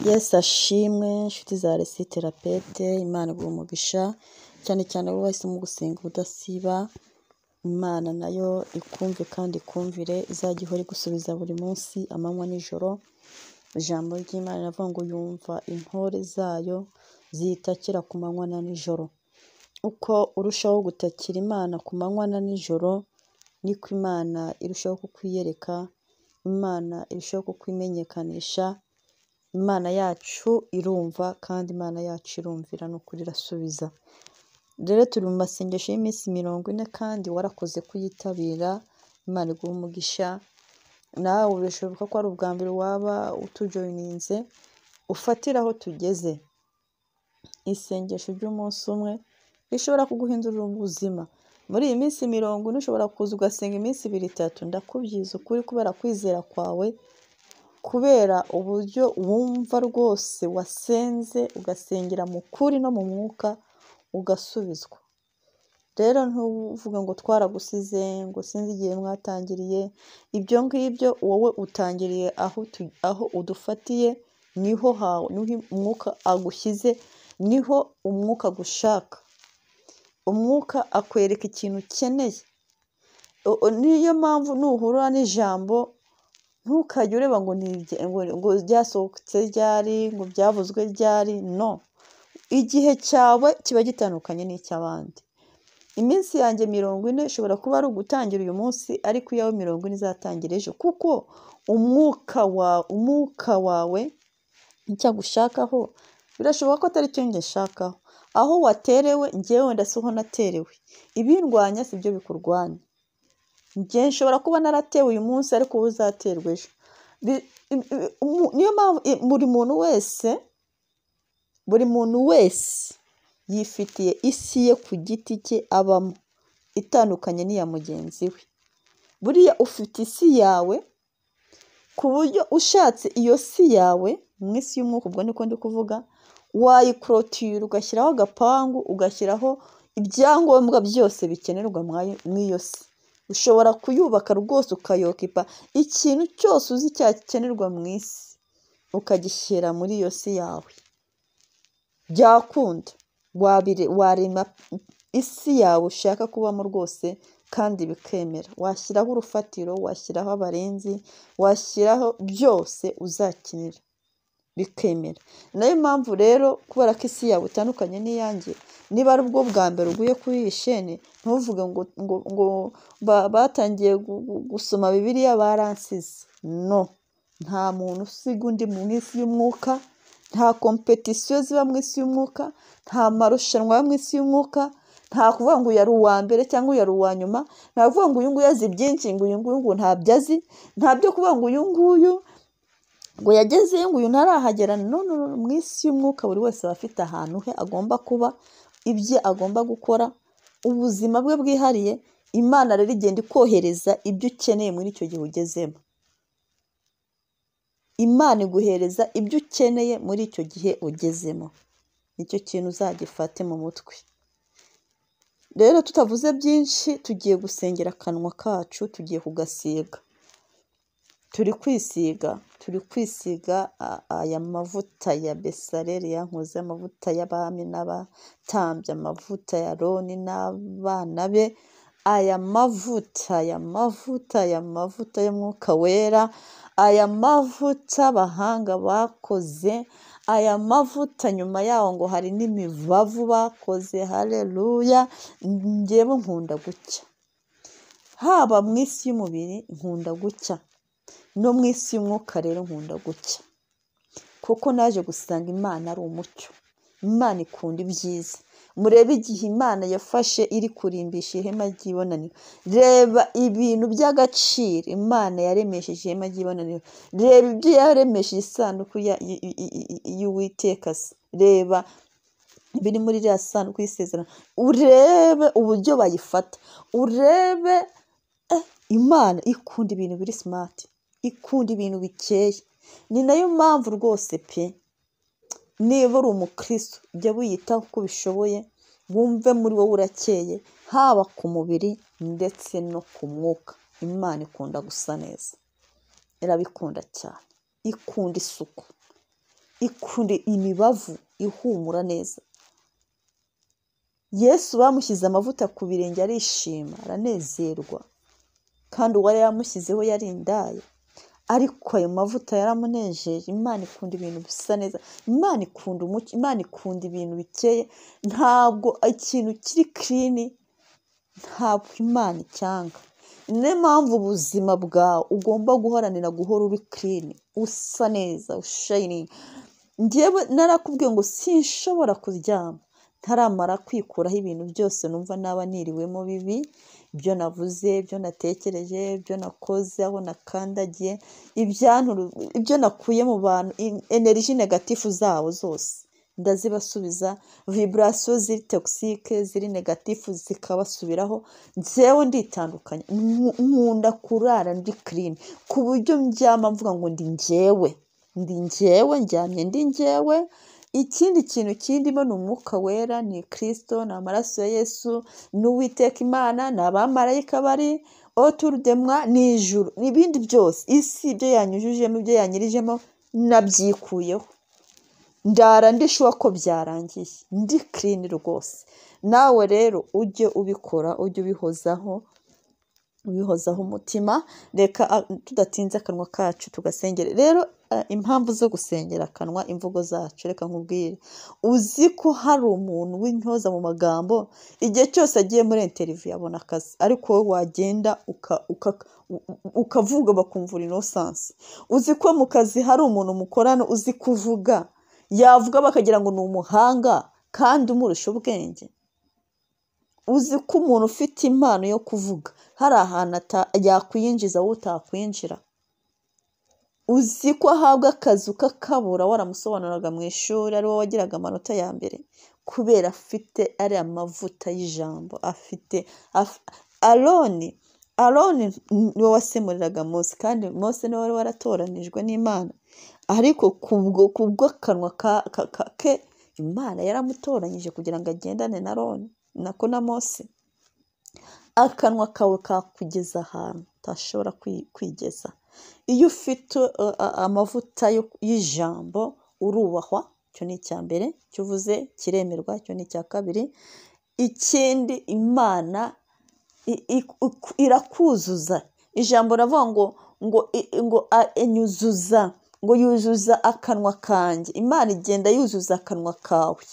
Yesu ashimwe nshuti za Resi Therapeutique, Imana iguha umugisha, cyane cyane wowe wahisemo gusenga ubudasiba, Imana nayo ikumve kandi ikumvire, izajya ihora igusubiza buri munsi, amanywa n'ijoro, ijambo ry'Imana riravuga ngo yumva intore zayo ziyitakira ku manywa na nijoro. Uko urushaho gutakira Imana ku manywa na nijoro, niko Imana irushaho kukwiyereka, Imana irushaho kukwimenyekanisha, Imana yacu irumva kandi Imana yacu irumvira ni ukuri irasubiza. Rero turi mu masengesho y'iminsi mirongo ine kandi warakoze kuyitabira, Imana iguhe umugisha, nawe birashoboka ko ari ubwa mbere waba utujoyininze, ufatire aho tugeze. Isengesho ry'umunsi umwe rishobora kuguhindurira ubuzima. Muri iyi minsi mirongo ine ushobora kuza ugasenga iminsi ibiri, itatu, ndakubwiza ukuri kubera kwizera kwawe, kubera uburyo wumva rwose wasenze, ugasengera mu kuri no mu mwuka, ugasubizwa. Rero ntuvuge ngo twaragusize, ngo sinzi igihe mwatangiriye, ibyo ngibyo wowe utangiriye aho udufatiye, niho umwuka agushyize, niho umwuka agushaka. Umwuka akwereka ikintu ukeneye. Niyo mpamvu nuhura n'ijambo ntukajye ureba ngo ryasohotse ryari, ngo byavuzwe ryari, no. Igihe cyawe kiba gitandukanye n'icy'abandi. Iminsi yanjye mirongo ine ishobora kuba ari ugutangira uyu munsi, ariko iyawe mirongo ine izatangira ejo, kuko umwuka wawe icyo agushakaho birashoboka ko atari cyo njye nshakaho. Aho waterewe njyewe wenda siho naterewe. Ibindwanya si byo bikurwanya. Njye nshobora kuba naratewe uyu munsi ariko wowe uzaterwa ejo. Niyo mpamvu buri muntu wese, buri muntu wese yifitiye isi ye ku giti cye abamo, itandukanye n'iya mugenzi we. Buriya ufite isi yawe, ku buryo ushatse iyo si yawe, mu isi y'umwuka ubwo niko ndi kuvuga, wayikorotira ugashyiraho agapangu, ugashyiraho ibyangombwa byose bikenerwa muri iyo si. Ushobora kuyubaka rwose ukayokipa, ikintu cyose uzi cyakenerwa mu isi, ukagishyira muri iyo si yawe. Byakunda warema isi yawe ushaka kubamo rwose kandi bikemera. Washyiraho urufatiro, washyiraho abarinzi, washyiraho byose uzakenera, bikemera. Niyo mpamvu rero kubera ko isi yawe itandukanye n'iyanjye, niba ari bwo bwa mbere uguye kuri iyi sheni, ntuvuge ngo batangiye gusoma Bibiliya baransize. No. Nta muntu usiga undi mu isi y'umwuka, nta kompetisiyo ziba mu isi y'umwuka, nta marushanwa yo mu isi y'umwuka, nta kuvuga ngo uyu ari uwa mbere cyangwa uyu ari uwa nyuma, nta kuvuga ngo uyu nguyu azi byinshi ngo uyu nguyu ntabyo azi, nta byo kuvuga ngo uyu nguyu ngo yageze, ngo uyu ntarahagera. No, no, no. Mu isi y'umwuka buri wese aba afite ahantu he agomba kuba, ibye agomba gukora, ubuzima bwe bwihariye, Imana rero igenda ikohereza ibyo ukeneye muri icyo gihe ugezemo. Imana iguhereza ibyo ukeneye muri icyo gihe ugezemo. Nicyo kintu uzagifate mu mutwe. Rero tutavuze byinshi, tugiye gusengera akanwa kacu, tugiye kugasiga. Turi kwisiga, turi kwisiga aya mavuta ya Besareri yankozeho, amavuta y'abami n'abatambyi, amavuta ya Aroni n'abana be, aya mavuta, aya mavuta, aya mavuta y'Umwuka Wera, aya mavuta abahanga bakoze, aya mavuta nyuma yaho ngo hari n'imibavu bakoze, haleluya, njyewe nkunda gucya. Haba mu isi y'umubiri nkunda gucya, no mu isi y'umwuka rero nkunda gucya. Kuko naje gusanga Imana ari umucyo. Imana ikunda ibyiza. Murebe igihe Imana yafashe iri kurimbisha ihema ry'ibonaniro. Reba ibintu by'agaciro Imana yaremesheje ihema ry'ibonaniro. Reba ibyo yaremesheje isanduku y'Uwiteka se. Reba ibiri muri iriya sanduku y'isezerano. Urebe uburyo bayifata. Urebe Imana ikunda ibintu biri simati. Ikunda ibintu bikeye. Ni nayo mpamvu rwose pe! Niba uri umukirisitu jya wiyitaho uko ubishoboye, wumve muri wowe urakeye, haba ku mubiri ndetse no ku mwuka. Imana ikunda gusa neza. Irabikunda cyane. Ikunda isuku. ikure imibavu ihumura neza yesu bamushyize amavuta ku birenge arishima aranezerwa kandi uwari yamushyizeho yari indaya ariko ayo mavuta yaramunejeje imana ikunda ibintu bisa neza imana ikunda umucyo imana ikunda ibintu bikeye ntabwo ikintu kiri kirini ntabwo imana icyanga niyo mpamvu ubuzima bwawe ugomba guharanira guhora uri kirini usa neza ushayiningi ngewe narakubwiye ngo sinshobora kuryama ntaramara kwikuraho ibintu byose numva naba niriwemo bibi ibyo navuze ibyo natekereje ibyo nakoze aho nakandagiye ibyanturu ibyo nakuye mu bantu eneriji negatifu zabo zose ndazibasubiza viburasiyo ziri togisike ziri negatifu zikabasubiraho ngewe nditandukanya Nku- nkunda kurara ndi kirini ku buryo mbyama mvuga ngo ndi ngewe ndi ngewe njyamye ndi ngewe ikindi kintu kindimo ni umwuka wera ni kirisito ni amaraso ya yesu ni uwiteka imana ni abamarayika bari oturudemwa ni ijuru n'ibindi byose isi ibyo yanyujijemo ibyo yanyirijemo nabyikuyeho ndara ndishuwa ko byarangiye ndi kirini rwose nawe rero ujye ubikora ujye ubihozaho ubihozaho umutima reka ah, tudatinze akanwa kacu tugasengera rero ah, impamvu zo gusengera akanwa imvugo zacu reka nkubwire uzi ko hari umuntu w'intyoza mu magambo igihe cyose agiye muri interiviyu abona akazi ariko wowe wagenda uka- uka- u- u- ukavuga bakumvura inosansi uzi ko mu kazi hari umuntu mukorana uzi kuvuga yavuga bakagira ngo ni umuhanga kandi umurusha ubwenge uzi ko umuntu ufite impano yo kuvuga hari ahantu ata- yakwinjiza wowe utakwinjira uzi ko ahabwa akazi ukakabura waramusobanuraga mu ishuri ari wowe wagiraga amanota ya mbere kubera afite ariya mavuta y'ijambo afite af- aroni aroni niwe wasemuriraga mose kandi mose niwe wari waratoranijwe n'imana ariko kubwo kubw'akanwa ka- ka- ka- ke imana yaramutoranyije kugira ngo agendane na aroni nako na mose akanwa kawe kakugeza ahantu utashobora kwi- kwigeza iyo ufite uh, uh, amavuta yo- y'ijambo urubahwa icyo ni icya mbere icyo uvuze kiremerwa icyo ni icya kabiri ikindi imana i- i- ik- irakuzuza ijambo ravuga ngo ngo i- ngo a- inyuzuza ngo yuzuza akanwa kanjye imana igenda yuzuza akanwa kawe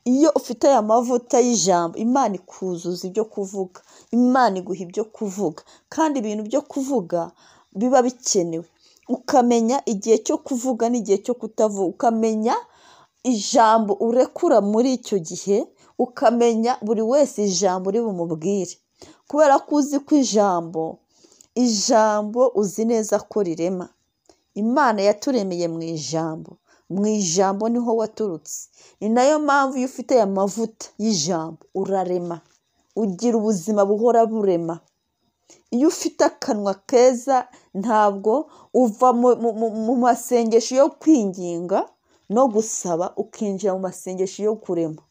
iyo ufite aya mavuta y'ijambo imana ikuzuza ibyo kuvuga imana iguha ibyo kuvuga kandi ibintu byo kuvuga biba bikenewe ukamenya igihe cyo kuvuga n'igihe cyo kutavuga ukamenya ijambo urekura muri icyo gihe ukamenya buri wese ijambo uri bumubwire kubera ko uzi ko ijambo ijambo uzi neza ko rirema imana yaturemeye mu ijambo mu ijambo niho waturutse ni nayo mpamvu iyo ufite aya mavuta y'ijambo urarema ugira ubuzima buhora burema iyo ufite akanwa keza ntabwo uva mu- mu- mu- mu masengesho yo kwinginga no gusaba ukinjira mu masengesho yo kurema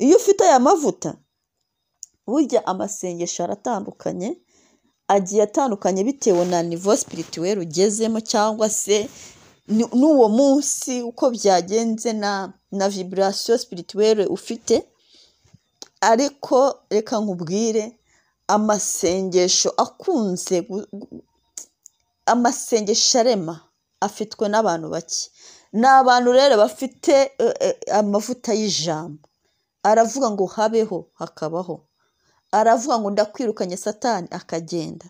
iyo ufite aya mavuta burya amasengesho aratandukanye agiye atandukanye bitewe na nivo sipirituweri ugezemo cyangwa se ni- n'uwo munsi uko byagenze na na viburasiyo sipirituweri ufite ariko reka nkubwire amasengesho akunze gu- gu- amasengesho arema afitwe n'abantu bake ni abantu rero bafite eh, eh, amavuta y'ijambo aravuga ngo habeho hakabaho aravuga ngo ndakwirukanye satani akagenda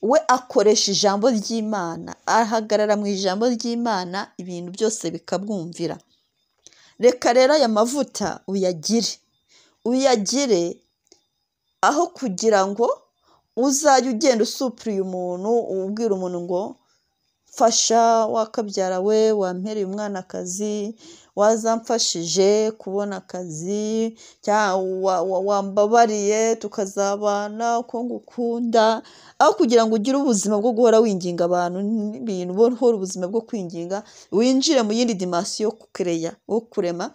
we akoresha ijambo ry'imana ahagarara mu ijambo ry'imana ibintu byose bikabwumvira reka rero aya mavuta uyagire uyagire aho kugira ngo uzajye ugenda usupuriye umuntu ubwira umuntu ngo mfasha wakabyara we wampereye umwanakazi wazamfashije kubona akazi cyangwa wa- wa- wambabariye tukazabana uko ngukunda aho kugira ngo ugire ubuzima bwo guhora winginga abantu n'ibintu uhora ubuzima bwo kwinginga winjire mu yindi dimasiyo yo kukereya wo kurema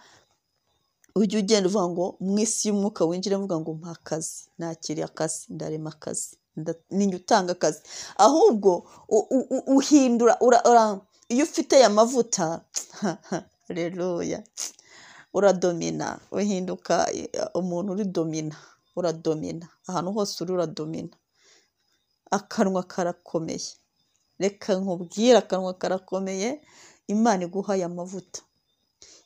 ujye ugenda uvuga ngo mu isi y'umwuka winjire uvuga ngo mpa akazi nakiriye akazi ndarema akazi nda- ninjye utanga akazi ahubwo u- u- u- uhindura ura- ura- iyo ufite aya mavuta reruya uradomina uhinduka umuntu uri domina uradomina ahantu hose uri uradomina akanwa karakomeye reka nkubwire akanwa karakomeye imana iguha aya mavuta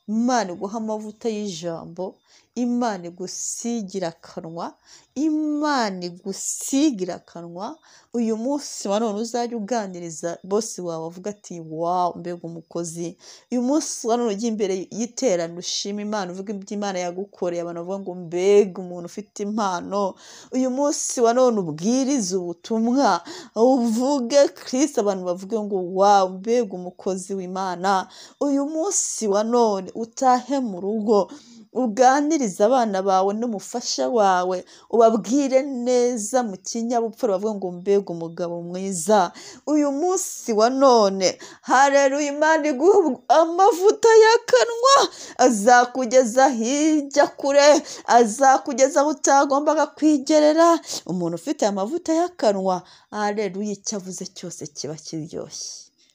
imana iguha amavuta y'ijambo imana igusigira akanwa imana igusigira akanwa uyu munsi wa none uzajya uganiriza bosi wawe avuga ati wawu mbega umukozi uyu munsi wa none ujya imbere y'iterano ushima imana uvuga ibyo imana yagukoreye abantu bavuga ngo mbega umuntu ufite impano uyu munsi wa none ubwirize ubutumwa uvuge kirisita abantu bavuge ngo wawu mbega umukozi w'imana uyu munsi wa none utahe mu rugo uganirize abana bawe n'umufasha wawe ubabwire neza mu kinyabupfura bavuga ngo mbega umugabo mwiza uyu munsi wa none hareruye imana iguha amavuta y'akanwa azakugeza hirya kure azakugeza aho utagombaga kwigerera umuntu ufite amavuta y'akanwa hareruye icyo avuze cyose kiba kiryoshye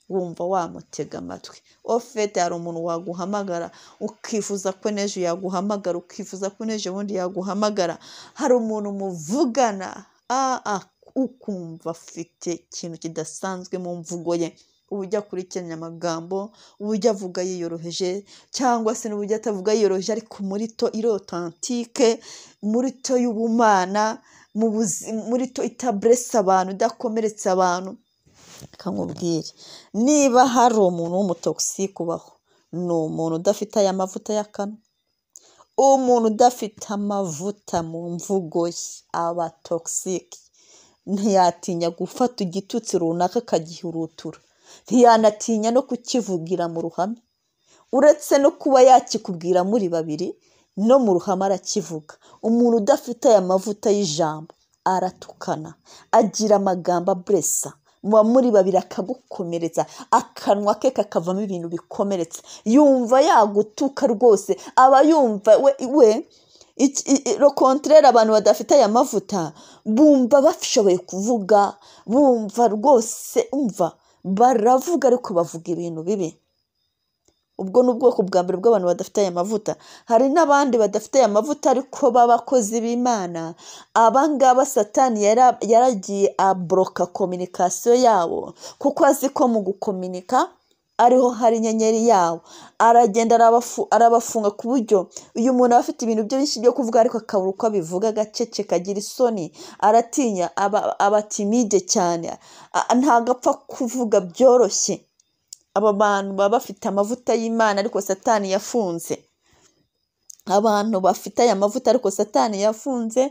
wumva wamutega amatwi ofete hari umuntu waguhamagara ukifuza ko n'ejo yaguhamagara ukifuza ko n'ejo ubundi yaguhamagara hari umuntu muvugana ukumva afite ikintu kidasanzwe mu mvugo ye ubujya akurikiranya amagambo ubujya avuga yiyoroheje cyangwa se n'ubujya atavuga yiyoroheje ariko muri to irotantike muri to y'ubumana muri to itaburese abantu idakomeretsa abantu nkubwire niba hari umuntu w'umutokisike ubaho ni umuntu udafite aya mavuta y'akanwa umuntu udafite amavuta mu mvugo ye aba tokisike ntiyatinya gufata igitutsi runaka akagihurutura ntiyanatinya no kukivugira mu ruhame uretse no kuba yakikubwira muri babiri no mu ruhame arakivuga umuntu udafite aya mavuta y'ijambo aratukana agira amagambo aburesa muba muri babiri akagukomeretsa akanwa ke kakavamo ibintu bikomeretsa yumva yagutuka rwose aba yumva we rokontorere abantu badafite aya mavuta bumva bashoboye kuvuga bumva rwose umva baravuga ariko bavuga ibintu bibi ubwo ni ubwoko bwa mbere bw'abantu badafite aya mavuta hari n'abandi badafite aya mavuta ariko b'abakozi b'imana abangaba satani yaragiye aboroka kominikasiyo yabo kuko azi ko mu gukominika ariho hari inyenyeri yabo aragenda arabafunga ku buryo uyu muntu aba afite ibintu byinshi byo kuvuga ariko akabura uko abivuga agacece kagira isoni aratinya aba timide cyane ntabwo apfa kuvuga byoroshye aba bantu baba bafite amavuta y'imana ariko satani yafunze abantu bafite aya mavuta ariko satani yafunze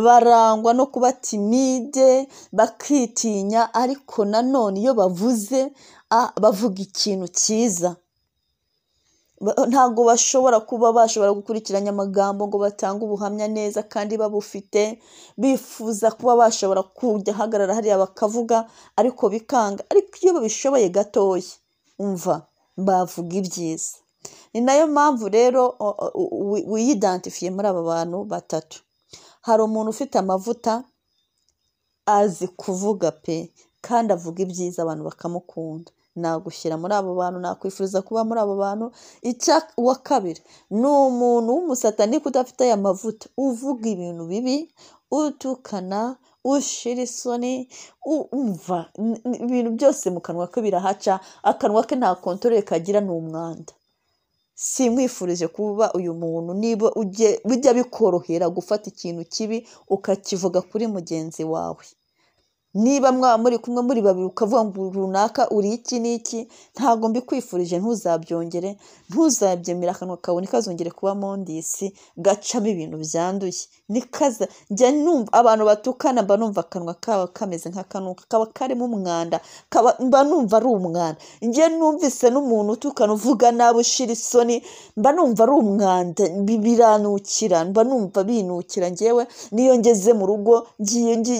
barangwa no kuba timide bakitinya ariko nanone iyo bavuze bavuga ikintu cyiza ntabwo bashobora kuba bashobora gukurikiranya amagambo ngo batange ubuhamya neza kandi babufite bifuza kuba bashobora kujya ahagarara hariya bakavuga ariko bikanga ariko iyo babishoboye gatoya umva bavuga ibyiza ni nayo mpamvu rero wiyidentifiye muri aba bantu batatu hari umuntu ufite amavuta azi kuvuga pe kandi avuga ibyiza abantu bakamukunda nagushyira muri abo bantu nakwifuriza kuba muri abo bantu uwa kabiri ni umuntu w'umusatanike udafite aya mavuta uvuga ibintu bibi utukana ushira isoni umva ibintu byose mu kanwa ke birahaca akanwa ke nta kontorore kagira ni umwanda simwifurije kuba uyu muntu niba bijya bikorohera gufata ikintu kibi ukakivuga kuri mugenzi wawe niba mwaba muri kumwe muri babiri ukavuga ngo runaka uri iki n'iki ntabwo mbikwifurije ntuzabyongere ntuzabyemera akanwa kawe ntikazongere kuba mondisi gacamo ibintu byanduye nikaza njya numva abantu batukana mba numva akanwa kabo kameze nk'akanuka kaba karimo umwanda mba numva ari umwanda njye numvise n'umuntu utukana uvuga nabi ushira isoni mba numva ari umwanda biranukira mba numva binukira ngewe niyo ngeze mu rugo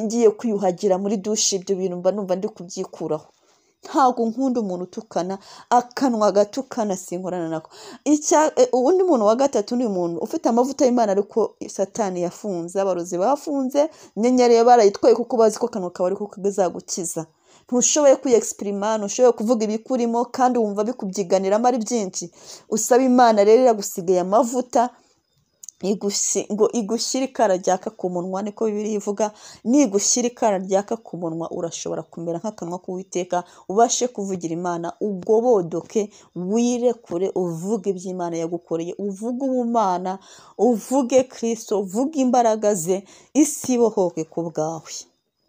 ngiye kwiyuhagira muri dushe ibyo bintu mba numva ndi kubyikuraho ntabwo nkunda umuntu utukana akanwa gatukana sinkorana nako undi muntu wa gatatu ni umuntu ufite amavuta y'imana ariko satani yafunze abarozi bafunze inyenyeri barayitwaye kuko bazi ko akanwa kawe ariko kazagukiza ntushoboye kwiyegisitirima ntushoboye kuvuga ibikurimo kandi wumva bikubyiganiramo ari byinshi usaba imana rero iragusigaye amavuta igusi- ngo igushyire ikara ryaka ku munwa niko bibiri ivuga nigushyira ikara ryaka ku munwa urashobora kumera nk'akanwa k'uwiteka ubashe kuvugira imana ugobodoke wirekure uvuge iby'imana yagukoreye uvuge ubumana uvuge kirisito uvuge imbaraga ze isi ibohoke ku bwawe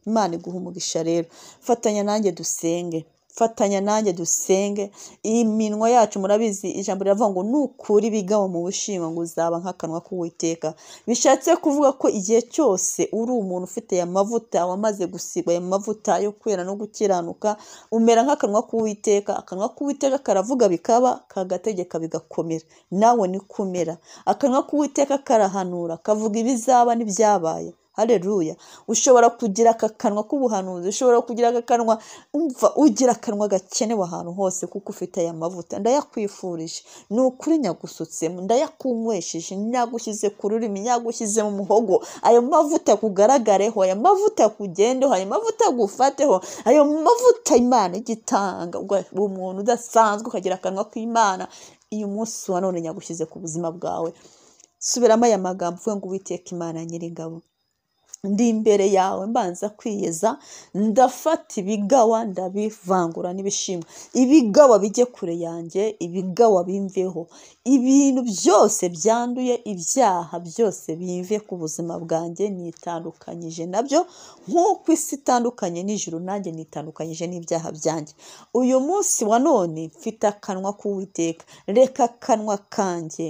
imana iguha umugisha rero fatanya nanjye dusenge fatanya nanjye dusenge iminwa yacu murabizi ijambo riravuga ngo nukura ibigabo mu bushingwa ngo uzaba nk'akanwa k'uwiteka bishatse kuvuga ko igihe cyose uri umuntu ufite aya mavuta wamaze gusigwa aya mavuta yo kwera no gukiranuka umera nk'akanwa k'uwiteka akanwa k'uwiteka karavuga bikaba kagategeka bigakomera nawe niko umera akanwa k'uwiteka karahanura kavuga ibizaba n'ibyabaye hareruya ushobora kugira aka kanwa k'ubuhanuzi ushobora kugira aka kanwa umva ugira akanwa gakenewe ahantu hose kuko ufite aya mavuta ndayakwifurije ni ukuri nyagusutsemo ndayakunywesheje nyagushyize ku rurimi nyagushyize mu muhogo ayo mavuta kugaragareho ayo mavuta kugendeho ayo mavuta gufateho ayo mavuta imana igitanga umuntu udasanzwe ukagira akanwa k'imana uyu munsi wa none nyagushyize ku buzima bwawe subiramo aya magambo uvuge ngo uwiteka imana nyiringabo ndi imbere yawe mbanza kwiyeza ndafata ibigawa ndabivangura n'ibishimwa ibigawa bijye kure yanjye ibigawa bimveho ibintu byose byanduye ibyaha byose bimve ku buzima bwanjye nitandukanyije nabyo nk'uko isi itandukanye n'ijuru nanjye nitandukanyije n'ibyaha byanjye uyu munsi wa none mfite akanwa k'uwiteka reka akanwa kanjye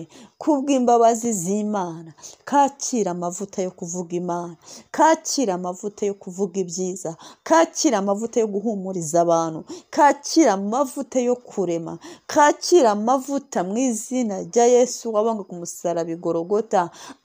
kubw'imbabazi z'imana kakira amavuta yo kuvuga imana kakira amavuta yo kuvuga ibyiza kakira amavuta yo guhumuriza abantu kakira amavuta yo kurema kakira amavuta mu izina rya yesu wabanga ku musaraba igorogota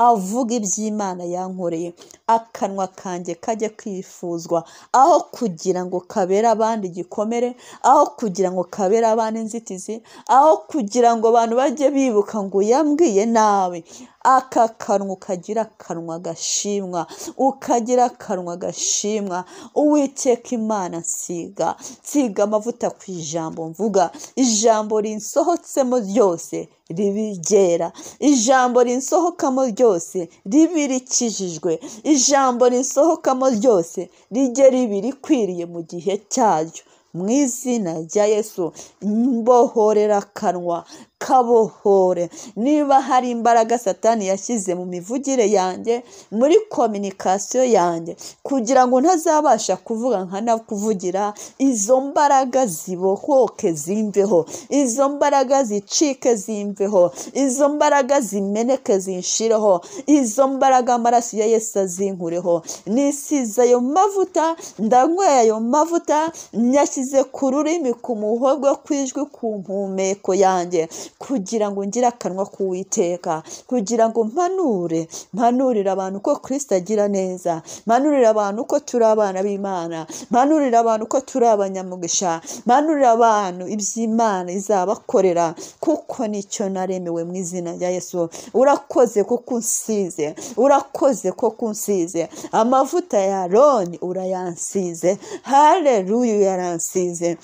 avuga iby'imana yankoreye akanwa kanjye kajya kwifuzwa aho kugira ngo kabere abandi igikomere aho kugira ngo kabere abandi inzitizi aho kugira ngo abantu bajye bibuka ngo yambwiye nawe aka kanwa ukagira akanwa gashimwa ukagira akanwa gashimwa uwiteka imana nsiga nsiga amavuta ku ijambo mvuga ijambo rinsohotsemo ryose ribigera ijambo rinsohokamo ryose ribe rikijijwe ijambo rinsohokamo ryose rijye ribe rikwiriye mu gihe cyaryo mu izina rya yesu mbohorera akanwa kabohore niba hari imbaraga satani yashyize mu mivugire yanjye muri kominikasiyo yanjye kugira ngo ntazabasha kuvuga nkanakuvugira izo mbaraga zibohoke zimveho izo mbaraga zicike zimveho izo mbaraga zimeneke zinshireho izo mbaraga amaraso ya yesu azinkureho nisize ayo mavuta ndanyweye ayo mavuta nyashyize ku rurimi ku muhogo kw'ijwi ku mpumeko yanjye kugira ngo ngire akanwa k'uwiteka kugira ngo mpanure mpanurire abantu ko kirisita agira neza mpanurire abantu ko turi abana b'imana mpanurire abantu ko turi abanyamugisha mpanurire abantu iby'imana izabakorera kuko nicyo naremewe mu izina rya yesu urakoze kuko unsize urakoze kuko unsize amavuta ya roni urayansize hareruya uyaransize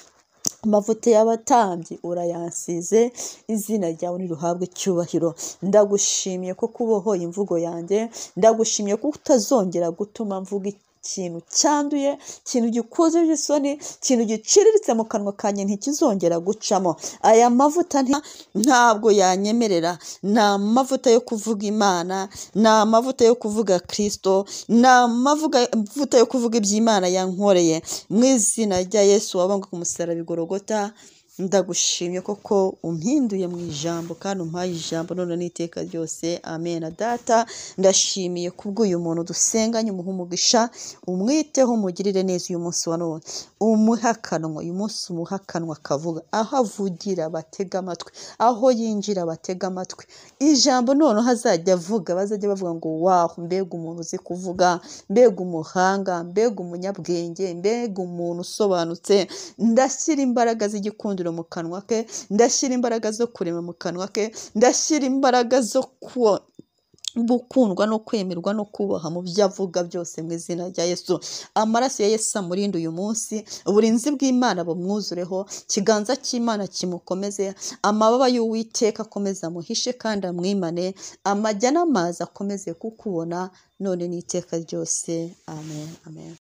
amavuta y'abatambyi urayansize izina ryawe ntiruhabwe icyubahiro ndagushimiye ko kubohoye imvugo yanjye ndagushimiye ko utazongera gutuma mvuga ikintu cyanduye ikintu gikoze isoni ikintu giciriritse mu kanwa kanjye ntikizongera gucamo aya mavuta nti- ntabwo yanyemerera ni amavuta yo kuvuga imana ni amavuta yo kuvuga kirisito ni amavuga- amavuta yo kuvuga iby'imana yankoreye mu izina rya yesu wabanga ku musaraba igorogota ndagushimye koko umpinduye mu ijambo kandi umpaye ijambo none n'iteka ryose amen data ndashimiye kubw'uyu muntu dusenganye umuha umugisha umwiteho umugirire neza uyu munsi wa none umuhe akanwa uyu munsi umuhe akanwa kavuga aho avugira batega amatwi aho yinjira batega amatwi ijambo noneho azajya avuga bazajya bavuga ngo waho mbega umuntu uzi kuvuga mbega umuhanga mbega umunyabwenge mbega umuntu usobanutse ndashyira imbaraga z'igikundiro mu kanwa ke ndashyira imbaraga zo kurema mu kanwa ke ndashyira imbaraga zo kuwa gukundwa no kwemerwa no kubaha mu byo avuga byose mu izina rya yesu amaraso ya yesu amurinde uyu munsi uburinzi bw'imana bumwuzureho ikiganza cy'imana kimukomeze amababa y'uwiteka akomeze amuhishe kandi amwimane amajya n'amazi akomeze kukubona none n'iteka ryose amen amen